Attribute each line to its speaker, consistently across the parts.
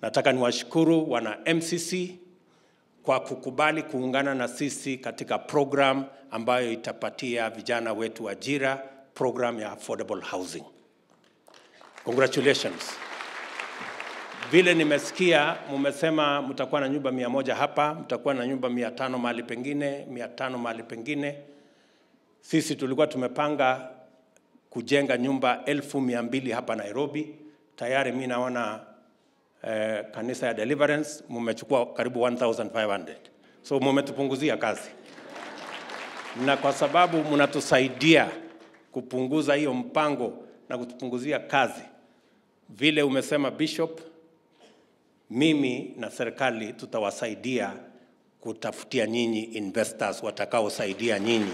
Speaker 1: Nataka niwashukuru wana MCC kwa kukubali kuungana na sisi katika program ambayo itapatia vijana wetu ajira, program ya affordable housing. Congratulations. Vile nimesikia mumesema mtakuwa na nyumba mia moja hapa, mtakuwa na nyumba mia tano mahali pengine, mia tano mahali pengine. Sisi tulikuwa tumepanga kujenga nyumba elfu mia mbili hapa Nairobi. Tayari mi naona eh, kanisa ya Deliverance mumechukua karibu 1500 so mumetupunguzia kazi, na kwa sababu mnatusaidia kupunguza hiyo mpango na kutupunguzia kazi, vile umesema Bishop, mimi na serikali tutawasaidia kutafutia nyinyi investors watakaosaidia nyinyi.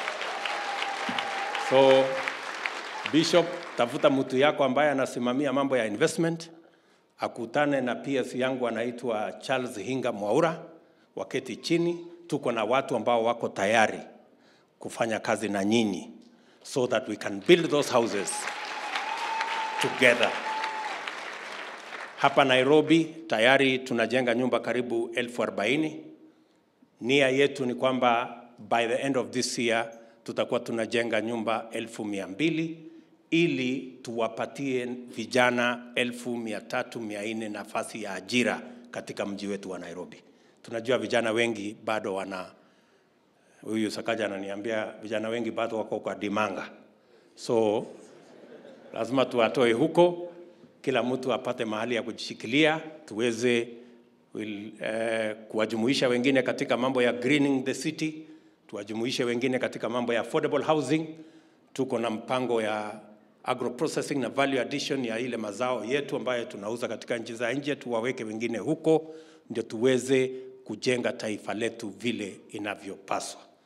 Speaker 1: So Bishop, tafuta mtu yako ambaye anasimamia mambo ya investment, akutane na PS yangu anaitwa Charles Hinga Mwaura, waketi chini. Tuko na watu ambao wako tayari kufanya kazi na nyinyi so that we can build those houses together. Hapa Nairobi tayari tunajenga nyumba karibu elfu arobaini. Nia yetu ni kwamba by the end of this year tutakuwa tunajenga nyumba elfu mia mbili ili tuwapatie vijana elfu mia tatu mia nne nafasi ya ajira katika mji wetu wa Nairobi. Tunajua vijana wengi bado wana, huyu Sakaja ananiambia vijana wengi bado wako kwa dimanga, so lazima tuwatoe huko, kila mtu apate mahali ya kujishikilia, tuweze will, eh, kuwajumuisha wengine katika mambo ya greening the city, tuwajumuishe wengine katika mambo ya affordable housing. Tuko na mpango ya agro processing na value addition ya ile mazao yetu ambayo tunauza katika nchi za nje, tuwaweke wengine huko, ndio tuweze kujenga taifa letu vile inavyopaswa.